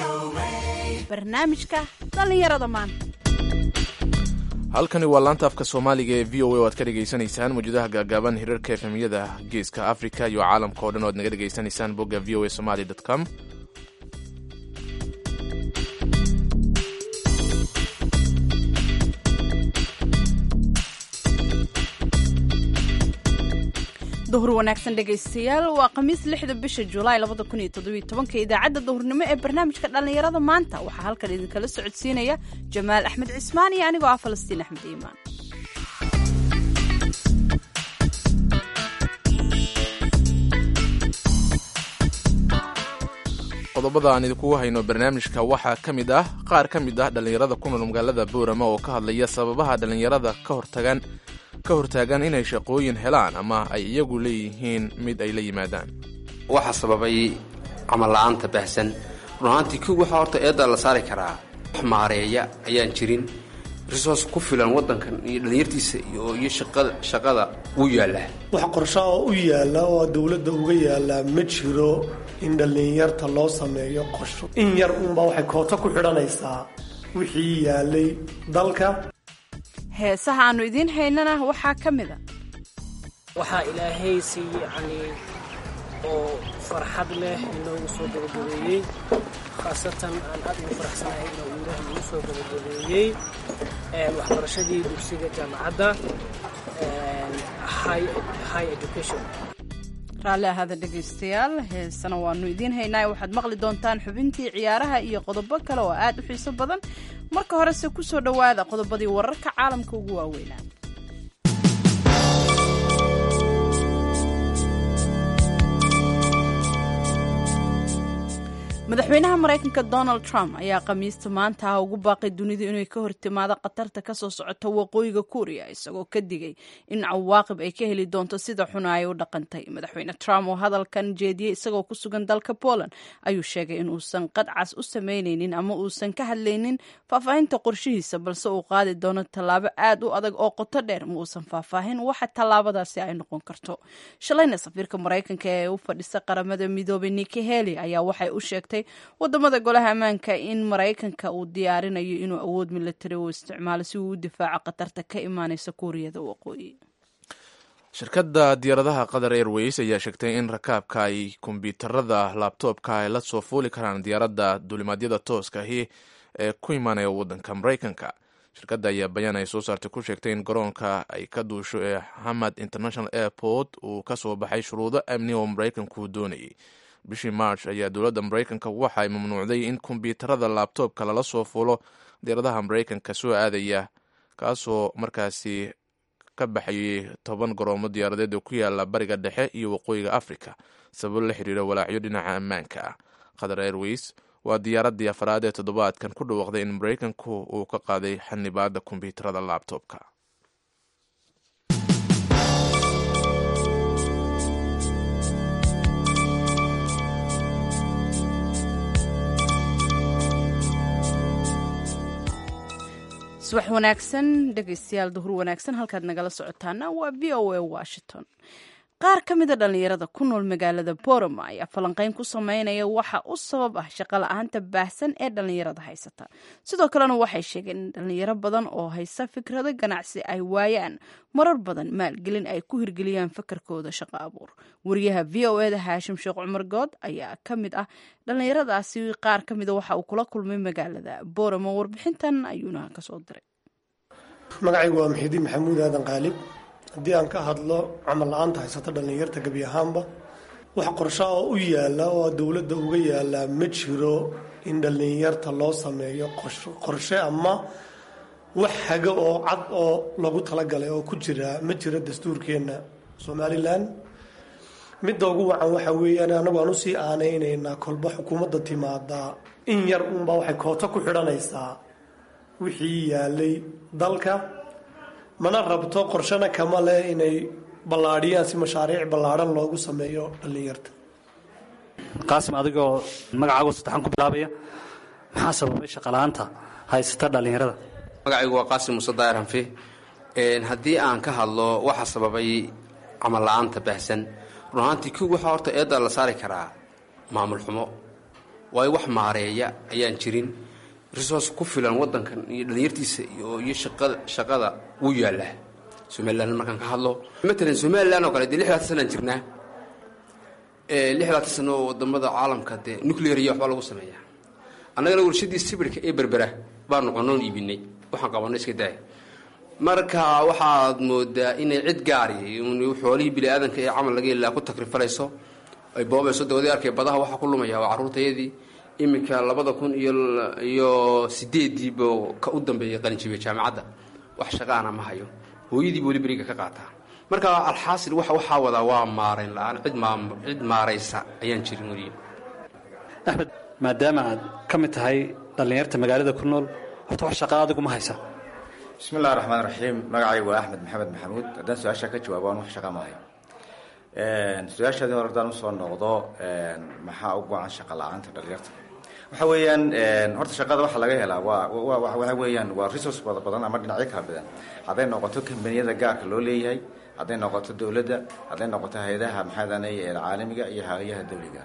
barnaamijka dhallinyarada maanta halkani waa laanta afka soomaaliga ee v o a o aad ka dhegaysanaysaan mawjadaha gaagaaban hirarka efemyada geeska africa iyo caalamka oo dhan o ad naga dhegaysanaysaan bogga v o a somaly com duhur wanaagsan dhegaystayaal waa khamiis lixda bisha julaay labada kun iyo toddobiyo tobanka idaacadda duhurnimo ee barnaamijka dhallinyarada maanta waxaa halkan idinkala socodsiinaya jamaal axmed cismaan iyo anigoo ah falastiin axmed iimaan qodobada aan idinkugu hayno barnaamijka waxaa ka mid ah qaar ka mid ah dhallinyarada ku nool magaalada boorama oo ka hadlaya sababaha dhallinyarada ka hortagan ka hortaagan inay shaqooyin helaan ama ay iyagu leeyihiin mid ay la yimaadaan waxaa sababay camal la'aanta baahsan run ahaantii kow waxaa horta eeddaa la saari karaa wax maareeya ayaan jirin resource ku filan waddankan iyo dhallinyartiisa iyo shaqada wuu yaallaa wax qorsho oo u yaalla oo dowladda uga yaallaa ma jiro in dhallinyarta loo sameeyo qorsho in yar uunbaa waxay kooto ku xidhanaysaa wixii yaallay dalka heesaha aannu idiin haynana waxaa ka mid a waxaa ilaahay si yacni oo farxad leh inoogu soo gabagabeeyey khaasatan aan aad ugu faraxsanahay inuu ilaah igu soo gabagabeeyey waxbarashadii dugsiga jaamacadda high education raalli ahaada dhegaystayaal heesana waannu idiin haynaa waxaad maqli doontaan xubintii ciyaaraha iyo qodobo kale oo aad u xiiso badan marka horese ku soo dhowaada qodobadii wararka caalamka ugu waaweynaa madaxweynaha maraykanka donald trump ayaa khamiista maanta ah ugu baaqay dunida inay ka hortimaado khatarta kasoo socota waqooyiga kuuriya isagoo ka digay in cawaaqib ay ka heli doonto sida xuna ay u dhaqantay madaxweyne trump oo hadalkan jeediyey isagoo ku sugan dalka poland ayuu sheegay in uusan qadcas u samaynaynin ama uusan ka hadlaynin faahfaahinta qorshihiisa balse uu qaadi doono tallaabo aad u adag oo qoto dheer ma uusan faahfaahin waxa tallaabadaasi ay noqon karto shalayna safiirka maraykanka ee u fadhisa qaramada midoobay niki heli ayaa waxay u sheegtay wadamada golaha ammaanka in maraykanka uu diyaarinayo inuu awood milatari u isticmaalo si uu u difaaco khatarta ka imaaneysa kuuriyada waqooyi shirkadda diyaaradaha qatar airways ayaa sheegtay in rakaabka ay kombyuutarada laabtoobka ay la soo fuuli karaan diyaaradda duulimaadyada tooska ahi ee ku imaanaya waddanka maraykanka shirkadda ayaa bayaan ay soo saartay ku sheegtay in garoonka ay ka duusho ee hamad international airport uu ka soo baxay shuruudo amni oo maraykanku doonayay bishii march ayaa dowladda maraykanka waxa ay mamnuucday in kombyuutarada laabtoobka lala soo fuulo diyaaradaha maraykanka soo aadaya kaasoo markaasi ka baxayay toban garoomo diyaaradeed oo ku yaala bariga dhexe iyo waqooyiga africa sababo la xiriira walaacyo dhinaca ammaanka ah qatar airways waa diyaaraddii afraad ee toddobaadkan ku dhawaaqday in maraykanku uu ka qaaday xanibaadda kombyuutarada laabtoobka subax wanaagsan dhegaystayaal duhur wanaagsan halkaad nagala socotaana waa v o a washington qaar ka mida dhallinyarada ku nool magaalada boroma ayaa falanqeyn ku sameynaya waxa u sabab ah shaqo la-aanta baahsan ee dhallinyarada haysata sidoo kalena waxay sheegeen in dhallinyaro badan oo haysa fikrado ganacsi ay waayaan marar badan maalgelin ay ku hirgeliyaan fakarkooda shaqo abuur wariyaha v o eda haashim sheekh cumar good ayaa ka mid ah dhallinyaradaasi qaar ka mida waxa uu kula kulmay magaalada boroma warbixintan ayuuna kasoo diray magacaygu waa maxidiin maxamuud aadan qaalib haddii aan ka hadlo camal la-aanta haysata dhallinyarta gebi ahaanba wax qorsho oo u yaalla oo dowladda uga yaallaa ma jiro in dhallinyarta loo sameeyo qorshe ama wax hago oo cad oo lagu talagalay oo ku jira ma jiro dastuurkeenna somalilan midda ugu wacan waxa weeyaan anagu aan usii aanaynaynaa kolba xukuumadda timaadaa in yar uunbaa waxay kooto ku xidhanaysaa wixii yaalay dalka mana rabto qorshana kama leh inay ballaadhiyaan si mashaariic ballaadhan loogu sameeyo dhallinyarta qaasim adigoo magacaago saddexan ku bilaabaya maxaa sababay shaqala-aanta haysata dhallinyarada magacaygu waa qaasim muuse daayar hanfi haddii aan ka hadlo waxa sababay camal la-aanta baahsan run ahaantii kow waxaa horta eeddaa la saari karaa maamul xumo waayo wax maareeya ayaan jirin resource ku filan wadankan iyo dhalinyartiisa iyo iyo shaqada shaqada wuu yaallaa somalilan markaan ka hadlo matalan somalilan oo kale dee lixdaatan sanaan jirnaa lixdaatan sano oo wadamada caalamka dee nuclear iyo waxbaa lagu sameeyaa annagana warshadii sibirka ee berbera baa noqonoon iibinay waxaan qabanno iska daaya marka waxaad moodaa inay cid gaari xoolihii bini aadanka ee camal laga ilaa ku takrifalayso ay boobayso dawadii arkay badaha waxaa ku lumaya waa carruurtayadii iminka labada kun iyo iyo sideediiba ka u dambeeyay qalinjibiya jaamacadda wax shaqaana ma hayo hooyadiiba weli beriga ka qaataa marka alxaasil wa waxaa wadaa waa maarayn la-aan cid maa cid maaraysa ayaan jirin weliya axmed maadaama aad ka mid tahay dhallinyarta magaalada ku nool horta wax shaqaa adigu ma haysa bismi illahi raxmaan raxiim magacaygu waa axmed maxamed maxamuud haddaan su-aashaa ka jawaabo aan wax shaqa ma hayo su-aashaadii hore haddaan usoo noqdo maxaa u go-an shaqa la-aanta dhalinyarta waxa weeyaan horta shaqada waxaa laga helaa waa waxa weeyaan waa resource bada badan ama dhinacyo kala badan hadday noqoto kambaniyada gaarka loo leeyahay hadday noqoto dowladda hadday noqoto hay-adaha maxaadanay caalamiga iyo hay-adaha dawliga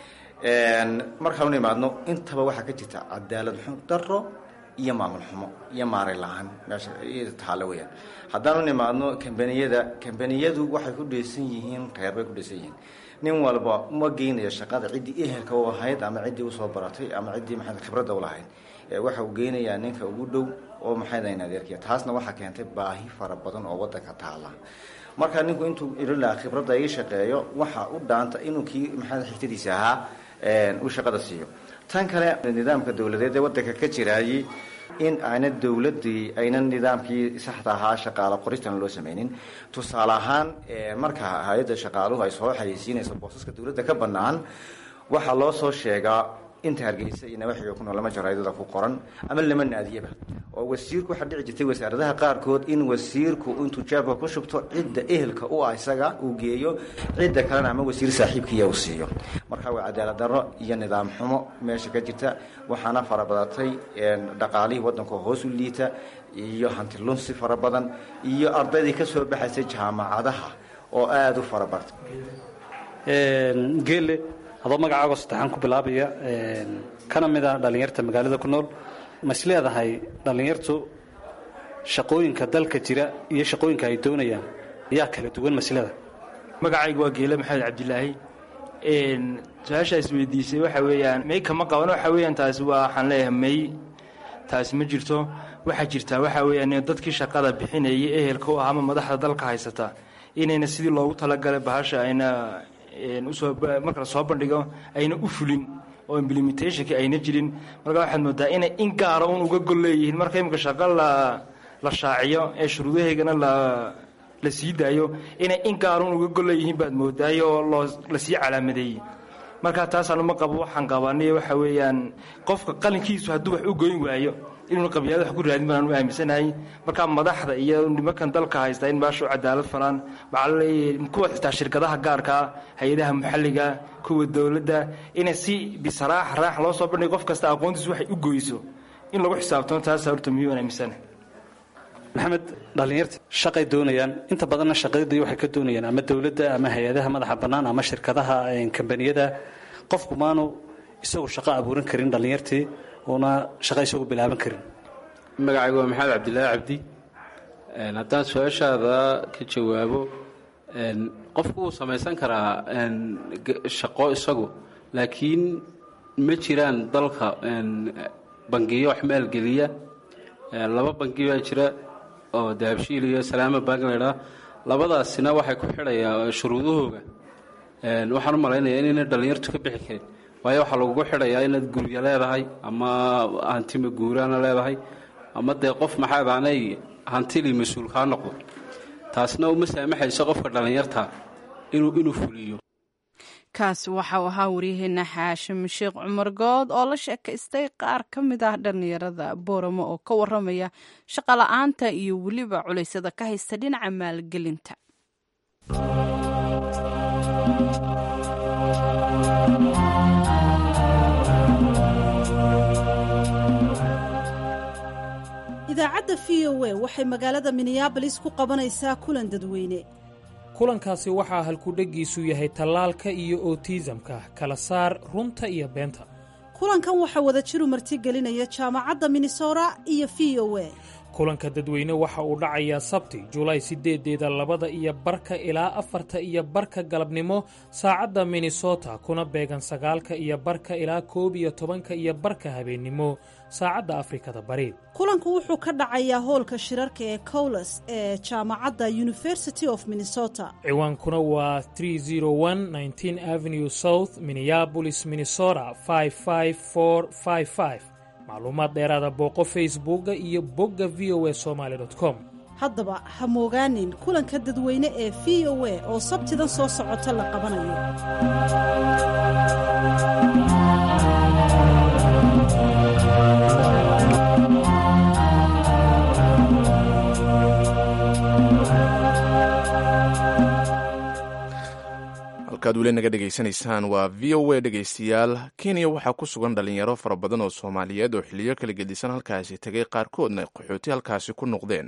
markaan u imaadno intaba waxaa ka jirta cadaalad xun daro iyo maamul xumo iyo maaray la-aan meesha taalo weyaan haddaan u nimaadno kambaniyada kambaniyadu waxay ku dheysan yihiin reer bay ku dheysan yihiin nin walba ma geynayo shaqada ciddii ehelka u ahayd ama ciddii usoo baratay ama ciddii maa khibradda ulahayd waxa uu geynayaa ninka ugu dhow oo maxaydayn adeerkiya taasna waxaa keentay baahi fara badan oo wadanka taala marka ninku intuu ililaa khibradda ii shaqeeyo waxa u dhaanta inuu kii maxaa xigtadiisa ahaa uu shaqada siiyo tan kale nidaamka dowladeed ee wadanka ka jiraayey in aana dowladii aynan nidaamkii saxda ahaa shaqaalo qoristan loo sameynin tusaale ahaan marka hay-adda shaqaaluhu ay soo xayeysiinayso boosaska dowladda ka banaan waxaa loo soo sheegaa inta hargeysa iyo nawaxiga ku nool lama jaraydada ku qoran ama lama naadiyaba oo wasiirku waxaa dhici jirtay wasaaradaha qaarkood in wasiirku intuu jaabka ku shubto cidda ehelka u ah isaga uu geeyo cidda kalena ama wasiir saaxiibkiiya uu siiyo marka waa cadaalad darro iyo nidaam xumo meesha ka jirta waxaana farabadatay dhaqaalihii waddanka hoos u liita iyo hanti lunsi fara badan iyo ardaydii ka soo baxaysay jaamacadaha oo aada u farabartay geelle adoo magacaago saddexaan ku bilaabaya kana mid a dhallinyarta magaalada ku nool ma is leedahay dhallinyartu shaqooyinka dalka jira iyo shaqooyinka ay doonayaan yaa kala duwan ma is leedahay magacaygu waa geele maxamed cabdilaahi su-aashaa isweydiisay waxa weeyaan may kama qaban waxa weeyaan taasi waa waxaan leeyahay may taasi ma jirto waxaa jirtaa waxa weeyaan dadkii shaqada bixinayay ehelka u ah ama madaxda dalka haysata inayna sidii loogu talagalay bahasha ayna usoo marka la soo bandhigo ayna u fulin oo implementationki ayna jirin marka waxaad moodaa inay in gaara un uga gol leeyihiin marka imika shaqo la la shaaciyo ee shuruudaheygana la la sii daayo inay in gaara un uga gol leeyihiin baad moodaayo oo loo lasii calaamadeeyey marka taasaan uma qabo waxaan qabaniyo waxa weeyaan qofka qalinkiisu hadduu wax u goyn waayo inuuna qabyaalad wax ku raadin baan u aaminsanahay markaa madaxda iyo nimankan dalka haysta in baashu cadaalad falaan kuwa xitaa shirkadaha gaarkaa hay-adaha maxalliga kuwa dowladda inay si bisaraax raax loo soo bandhigo qof kasta aqoontiisu waxay u goyso in lagu xisaabtamo taasa horta miyuu aaminsanahay maxamed dhallinyarta shaqay doonayaan inta badanna shaqadii waxay ka doonayaan ama dowladda ama hay-adaha madaxa bannaan ama shirkadaha kambaniyada qofku maanu isagu shaqo abuuran karin dhallinyartii una shaqo isagu bilaaban karin magacaygu waa maxamed cabdilaahi cabdi haddaan su-aashaada ka jawaabo qofku wuu samaysan karaa shaqo isagu laakiin ma jiraan dalka bangiyo wax maalgeliya laba bangi baa jira oo dahabshiil iyo salaama bank laydhaa labadaasina waxay ku xidhayaa shuruudahooga waxaan u malaynayaa inayna dhallinyartu ka bixi karin waayo waxaa lagugu xidhayaa inaad gurya leedahay ama hantima guuraana leedahay ama dee qof maxaadaanay hantilii mas-uul kaa noqdo taasna uma saamaxayso qofka dhallinyarta inuu inuu fuliyo kaasi waxau ahaa waryaheena xaashim sheekh cumar good oo la sheekaystay qaar ka mid ah dhallinyarada booramo oo ka waramaya shaqola'aanta iyo weliba culeysyada ka haysta dhinaca maalgelinta idaacadda v o a waxay magaalada minneabolis ku qabanaysaa kulan dadweyne kulankaasi waxaa halkudheggiisu yahay tallaalka iyo otiisamka kala saar runta iyo beenta kulankan waxaa wada jiru martigelinaya jaamacadda minnesota iyo v o a kulanka dadweyne waxa uu dhacayaa sabti julaay sideedeeda labada iyo barka ilaa afarta iyo barka galabnimo saacadda minnesota kuna beegan sagaalka iyo barka ilaa koob iyo tobanka iyo barka habeennimo saacadda afrikada bari kulanku wuxuu ka dhacayaa hoolka shirarka ee cowles ee jaamacadda university of minnesota ciwaankuna waa avenue south minneabolis minnesota macluumaad dheeraada booqo facebooka iyo bogga v o a somaly com haddaba ha moogaanin kulanka dadweyne ee v o a oo sabtidan soo socota la qabanayo halkaad weli naga dhegaysanaysaan waa v o a dhegaystayaal kenya waxaa ku sugan dhalinyaro fara badan oo soomaaliyeed oo xiliyo kala gedisan halkaasi tegay qaarkoodna qaxooti halkaasi ku noqdeen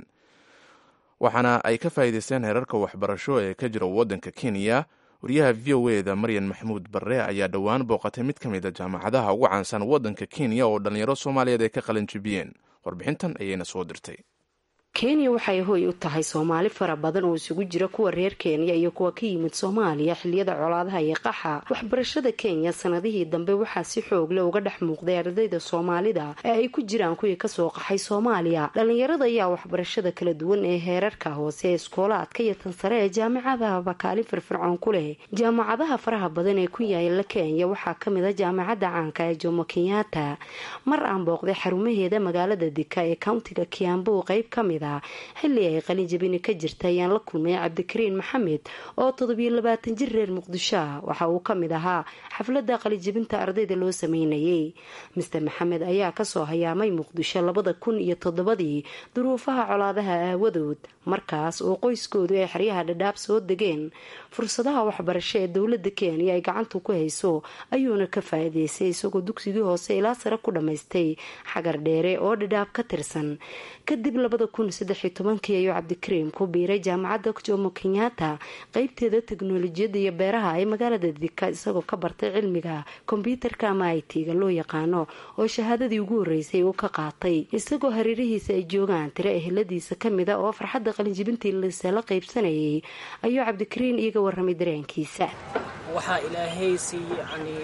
waxaana ay ka faa'iidaysteen heerarka waxbarasho ee ka jira waddanka kenya wariyaha v o eda maryan maxamuud barre ayaa dhowaan booqatay mid ka mid a jaamacadaha ugu caansan waddanka kenya oo dhalinyaro soomaaliyeed ay ka qalin jibiyeen warbixintan ayayna soo dirtay kenya waxay hoy u tahay soomaali fara badan oo isugu jira kuwa reer kenya iyo kuwa ka yimid soomaaliya xiliyada colaadaha iyo qaxa waxbarashada kenya sanadihii dambe waxaa si xoogle uga dhex muuqday ardayda soomaalida ee ay ku jiraan kuwii kasoo qaxay soomaaliya dhalinyarada ayaa waxbarashada kala duwan ee heerarka hoose ee iskoolaadka iyo tan sare ee jaamacadahaba kaalin firfircoon ku leh jaamacadaha faraha badan ee ku yaala kenya waxaa kamid a jaamacadda caanka ee jomo kenyatta mar aan booqday xarumaheeda magaalada dika ee countiga kiambu qeyb kamid xilli ay qalin jabini ka jirta ayaan la kulmay cabdikariin maxamed oo toddobiyo labaatan jir reer muqdisho ah waxa uu ka mid ahaa xafladda qalinjabinta ardayda loo sameynayay master maxamed ayaa kasoo hayaamay muqdisho labada kun iyo toddobadii duruufaha colaadaha aawadood markaas oo qoyskoodu ay xeryaha dhadhaab soo degeen fursadaha waxbarasho ee dowlada kenya ay gacanta ku hayso ayuuna ka faa-iideystay isagoo dugsigii hoose ilaa sare ku dhammaystay xagar dheere oo dhadhaab ka tirsan kadib labada kun saddex iyo tobankii ayuu cabdikariim ku biiray jaamacadda jomo kenyatta qeybteeda teknolojiyadda iyo beeraha ee magaalada dika isagoo ka bartay cilmiga kombyuutarka ama i t-ga loo yaqaano oo shahaadadii ugu horeysay uu ka qaatay isagoo hareerihiisa ay joogaan tiro eheladiisa kamida oo farxadda qalinjibintii lisala qeybsanayay ayuu cabdikariin iiga waramay dareenkiisa waxaa ilaahay si yacni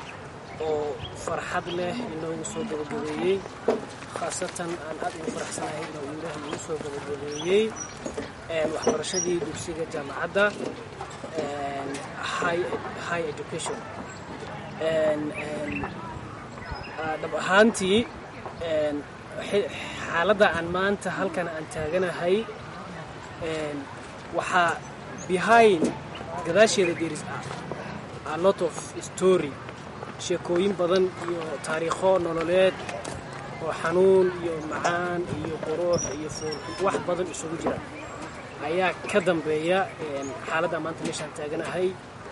oo farxad leh inoogu soo gabagabeeyey khaasatan aan aad ugu faraxsanahay inuu ilaah igu soo gabagabeeyey waxbarashadii dugsiga jaamacadda high education dhab ahaantii xaaladda aan maanta halkan aan taaganahay waxaa behind gadaasheeda there is a lot of story sheekooyin badan iyo taariikho nololeed oo xanuun iyo macaan iyo qurux iyo wax badan isugu jira ayaa ka dambeeya xaaladda maanta meeshaan taaganahay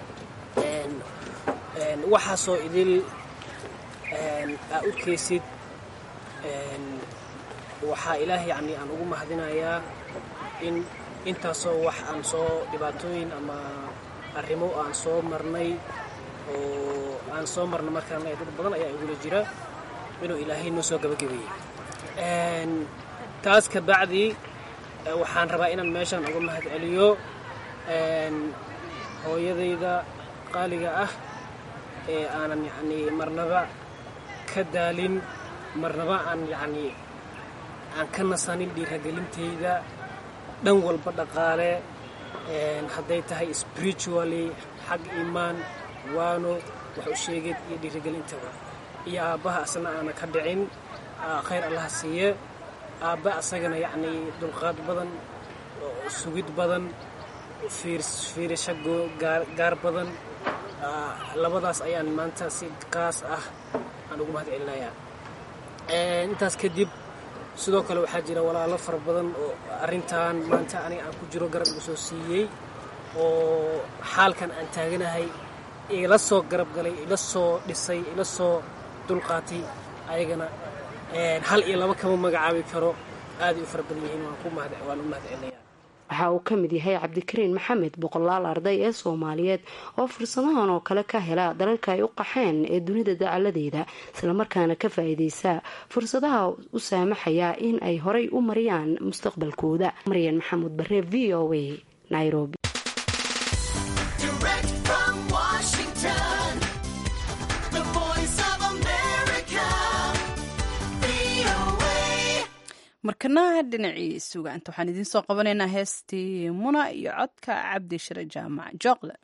waxaasoo idil aa u keysid waxaa ilaah yacni aan ugu mahadinayaa in intaasoo wax aan soo dhibaatooyin ama arrimo aan soo marnay oo aan soo marna markaan dad badan ayaa igula jira inuu ilaahay noo soo gabagabeeyey taas ka bacdi waxaan rabaa inaan meeshaan uga mahad celiyo hooyadayda qaaliga ah ee aanan yacni marnaba ka daalin marnaba aan yacni aan ka nasanin dhiiragelintayda dhan walba dhaqaale hadday tahay spiritually xag iimaan waano wax u sheegid iyo dhiirigelintaba iyo aabbaha asna aana ka dhicin khayr allaha siiye aabba asagana yacnii dulqaad badan sugid badan fiirasho gaar badan labadaas ayaan maanta si kaas ah aan ugu mahad celinayaa intaas kadib sidoo kale waxaa jira walaalo fara badan oo arrintan maanta aniga aan ku jiro garab igu soo siiyey oo xaalkan aan taaganahay ila soo garab galay ila soo dhisay ila soo dulqaatay ayagana hal iyo laba kama magacaabi karo aaday u fara badan yihiin waan u mahad celinaya waxa uu ka mid yahay cabdikariin maxamed boqolaal arday ee soomaaliyeed oo fursadahan oo kale ka hela dalalka ay u qaxeen ee dunida dacaladeeda islamarkaana ka faa-iideysa fursadaha u saamaxaya in ay horay u mariyaan mustaqbalkooda maryan maxamuud bare v o a nairobi markana dhinacii sugaanta waxaan idiin soo qabanaynaa heestii muna iyo codka cabdi shire jaamac jooqle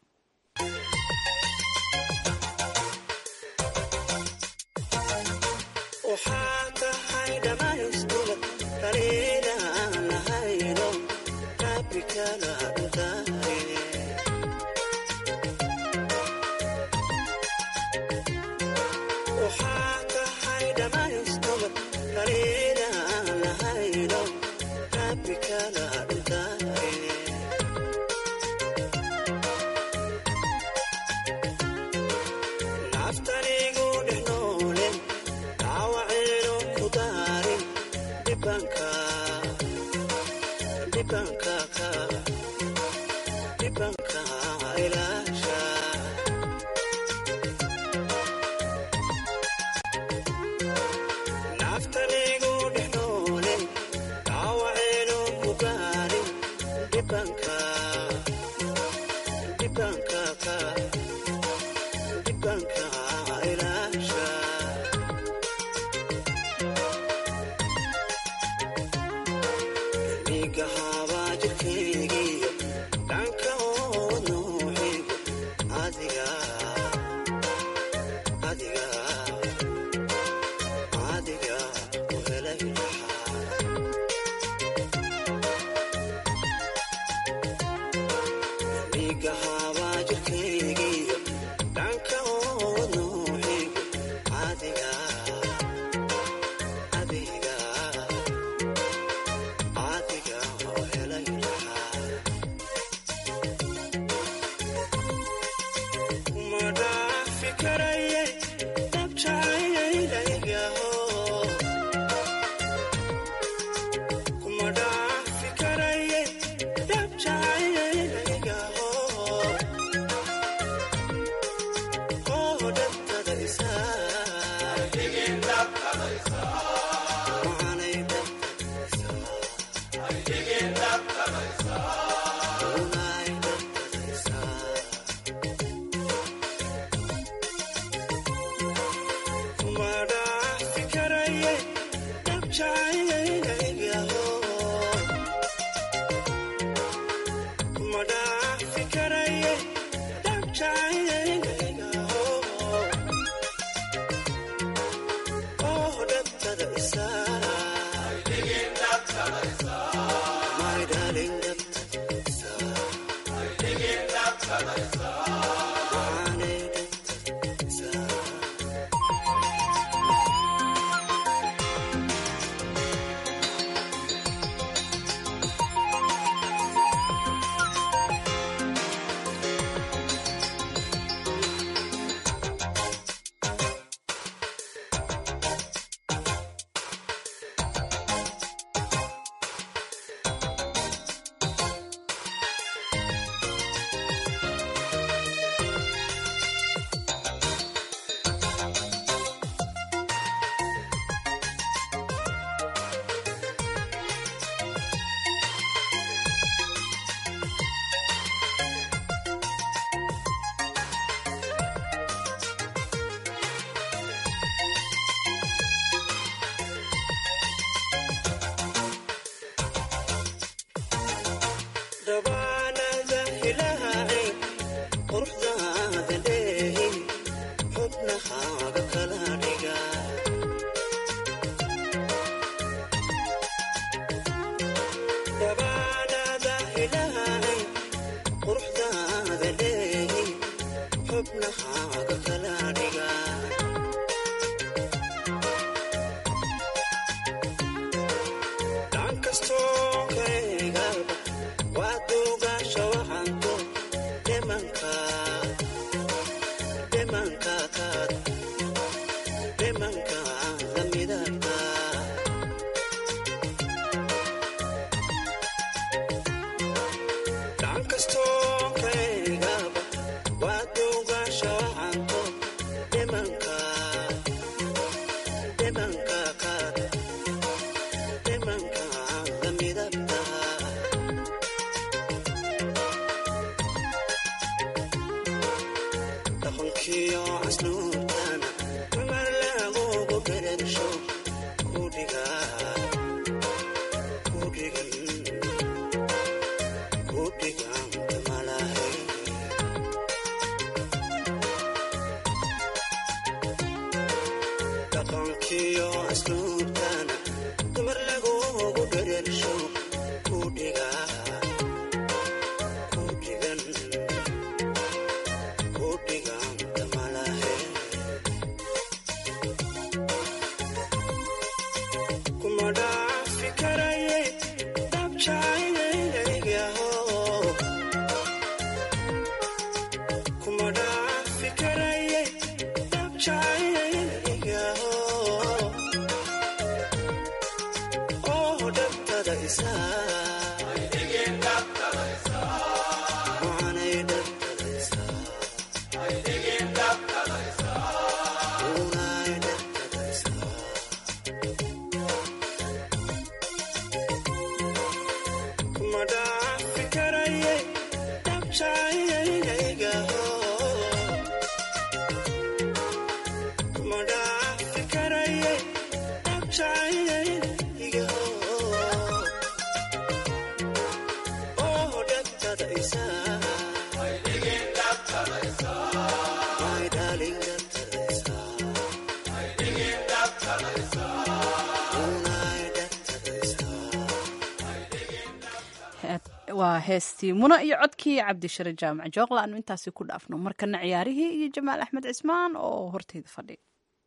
waa heestii muna iyo codkii cabdishare jaamac jooqla aanu intaasi ku dhaafno markana ciyaarihii iyo jamaal axmed cismaan oo horteyda fadhiya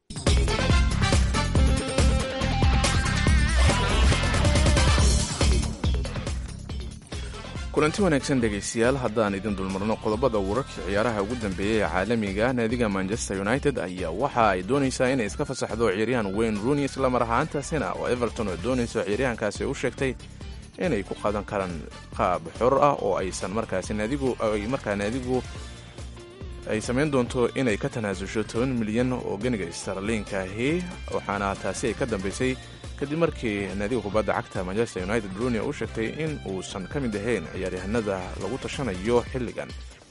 kulanti wanaagsan dhegaystayaal haddaan idin dulmarno qodobada wararkii ciyaaraha ugu dambeeyey ee caalamiga naadiga manchester united ayaa waxa ay doonaysaa inay iska fasaxdo ciyaaryahan wayne rooney islamar ahaantaasina oo everton oo doonayso ciyaaryahankaasi u sheegtay inay ku qaadan karaan qaab xor ah oo aysan markaasi naadigu ay markaa naadigu ay samayn doonto inay ka tanaasusho toban milyan oo ganiga starliinka ahi waxaana taasi ay ka dambaysay kadib markii naadiga kubadda cagta manchester united rooney u sheegtay in uusan ka mid ahayn ciyaaryahanada lagu tashanayo xilligan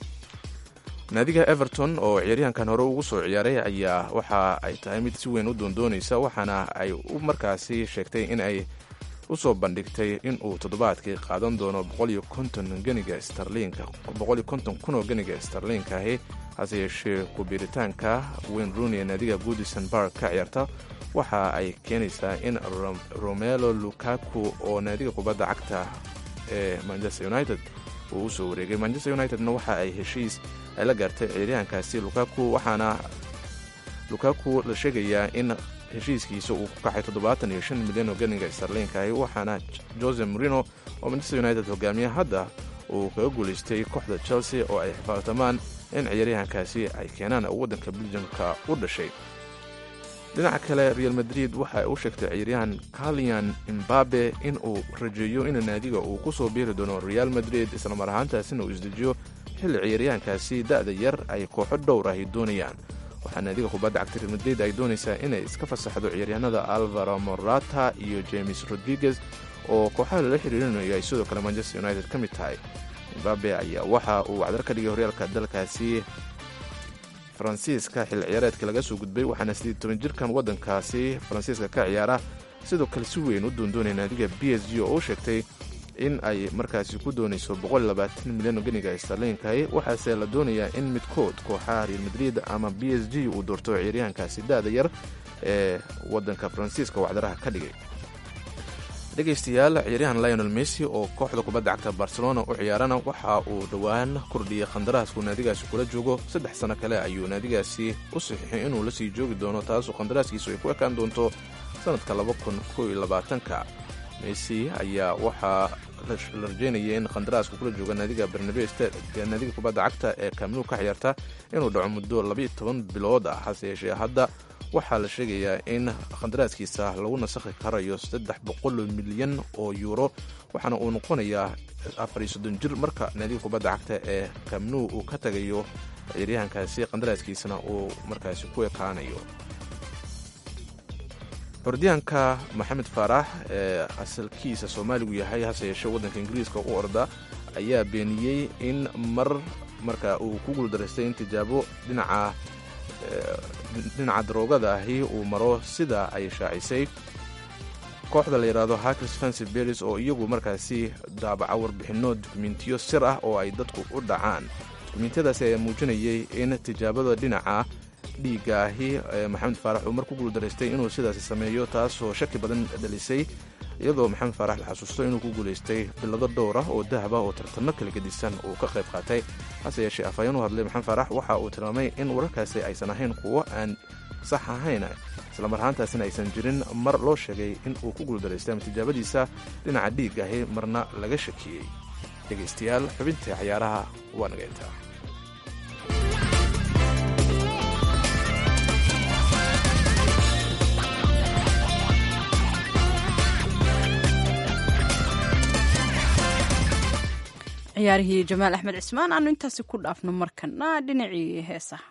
naadiga everton oo ciyaaryahankan hore ugu soo ciyaaray ayaa waxa ay tahay mid si weyn u doondoonaysa waxaana ay u markaasi sheegtay in ay u soo bandhigtay in uu toddobaadkii qaadan doono ganiga starliinka kun oo ganiga starliinka ahi hase yeeshee kubiiritaanka wayne rooney naadiga goodison bark ka ciyaarta waxa ay keenaysaa in romelo lukaku oo naadiga kubadda cagta ee manchester united uu u soo wareegay manchester unitedna waxa ay heshiis ay la gaartay ciyaaryahankaasi lukaku waxaana lukaku la sheegayaa in heshiiskiisa uu ku kaxay toddobaatan iyo shan milyan oo ganiga starliinka ahi waxaana jose morino oo manchester united hogaamiya hadda uu kaga guulaystay kooxda chelsea oo ay xifaartamaan in ciyaaryahankaasi ay keenaan waddanka beljamka u dhashay dhinaca kale real madrid waxa ay u sheegtay ciyaaryahan kalian imbabe in uu rajeeyo in naadiga uu ku soo biiri doono real madrid islamar ahaantaasina uu isdejiyo xilli ciyaaryahankaasi da'da yar ay kooxo dhowr ahi doonayaan waxaa naadiga kubadda cagta real madrid ay doonaysaa inay iska fasaxdo ciyaaryahanada alvaro morata iyo james rodriguez oo kooxaha lala xiriirinayo ay sidoo kale manchester united ka mid tahay imbabe ayaa waxa uu wacdar ka dhigay horyaalka dalkaasi faransiiska xilli ciyaareedka laga soo gudbay waxaana sidii toban jirkan waddankaasi faransiiska ka ciyaara sidoo kale si weyn u doondoonaya naadiga b s g oo u sheegtay in ay markaasi ku doonayso milyan oo ganiga starliinkahi waxaase la doonayaa in midkood kooxaha real madrid ama b s g uu doorto ciyaaryahankaasi da'da yar ee waddanka faransiiska wacdaraha ka dhigay dhegaystayaal ciyaaryahan lionel messi oo kooxda kubadda cagta barcelona u ciyaarana waxa uu dhowaan kordhiyey khandaraasku naadigaasi kula joogo saddex sano kale ayuu naadigaasi u saxiixay inuu la sii joogi doono taasoo khandaraaskiisu ay ku ekaan doonto sannadka ka messi ayaa waxaa la rajeynaya in khandaraaska kula jooga naadiga barnabe naadiga kubadda cagta ee kaaminu ka ciyaarta inuu dhaco muddo labaiyo toban bilood ah hase yeeshee hadda waxaa la sheegayaa in khandaraaskiisa lagu nasakhi karayo saddex boqol milyan oo yuuro waxaana uu noqonayaa afar iyo soddon jir marka naadiga kubadda cagta ee kamnu uu ka tagayo ciyaaryahankaasi qandaraaskiisana uu markaasi ku ekaanayo orodyahanka maxamed faarax ee asalkiisa soomaaligu yahay hase yeeshee waddanka ingiriiska u orda ayaa beeniyey in mar marka uu ku guuldaraystay in tijaabo dhinaca dhinaca daroogada ahi uu maro sida ay shaacisay kooxda la yidhaahdo hackers fancy beris oo iyagu markaasi daabaca warbixinno dukumentiyo sir ah oo ay dadku u dhacaan dukumentiyadaasi ayaa muujinayay in tijaabada dhinaca dhiigga ahi maxamed faarax uu mar ku guuldaraystay inuu sidaasi sameeyo taasoo shaki badan dhalisay iyadoo maxamed faarax la xasuusto inuu ku guulaystay bilado dhowr ah oo dahab ah oo tartamo kala gedisan uu ka qayb qaatay hase yeeshee afhayeen u hadlay maxamed faarax waxa uu tilmaamay in wararkaasi aysan ahayn kuwo aan sax ahayn islamar ahaantaasina aysan jirin mar loo sheegay in uu ku guuldaraystay ama tijaabadiisa dhinaca dhiigga ahi marna laga shakiyey dhegaystayaal xubintii cayaaraha waa naga intaa ciyaarihii jamaal axmed cismaan aanu intaasi ku dhaafno markana dhinacii heesaha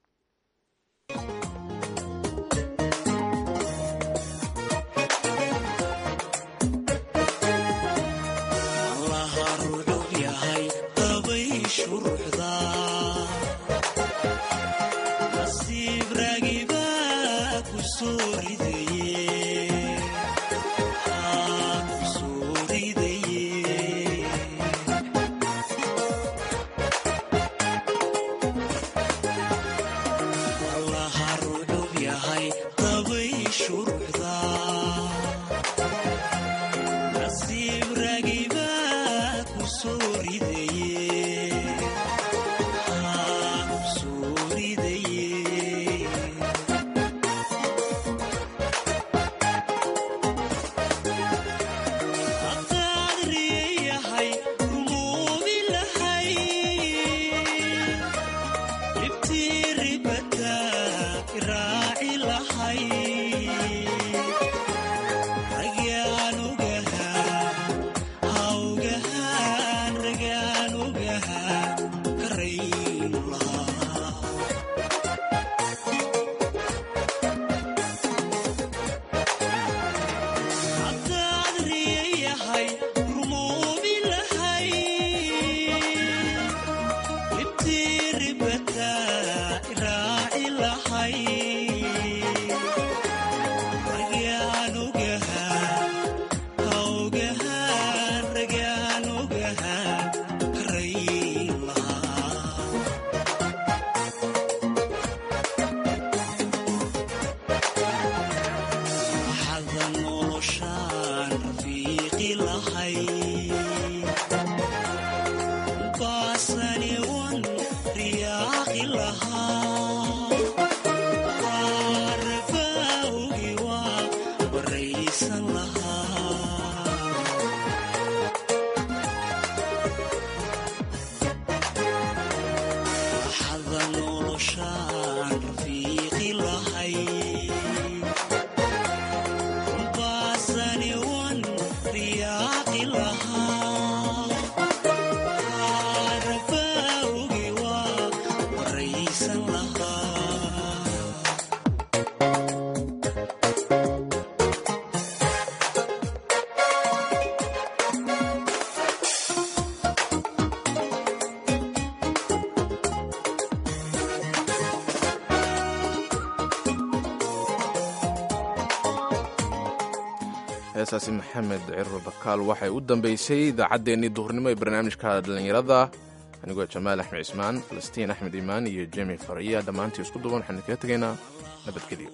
heesaasi maxamed ciro bakaal waxay u dambeysay idaacaddeenii duhurnimo ee barnaamijka dhallinyarada anigoo jamaal axmed cismaan falastiin axmed imaan iyo jemi fariya dhammaantii isku duban waxaan kaga tegaynaa nabadgelyo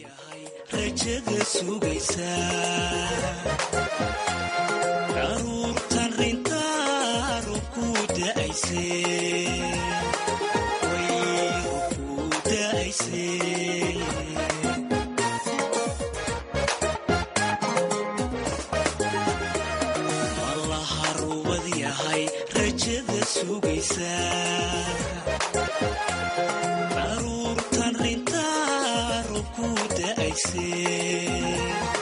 rajada sugaysa caruurtan rintaa rubku da'ayse way rubku da'ayse allaha rubad yahay rajada sugaysa caruurtan rintaa rubku da'ayse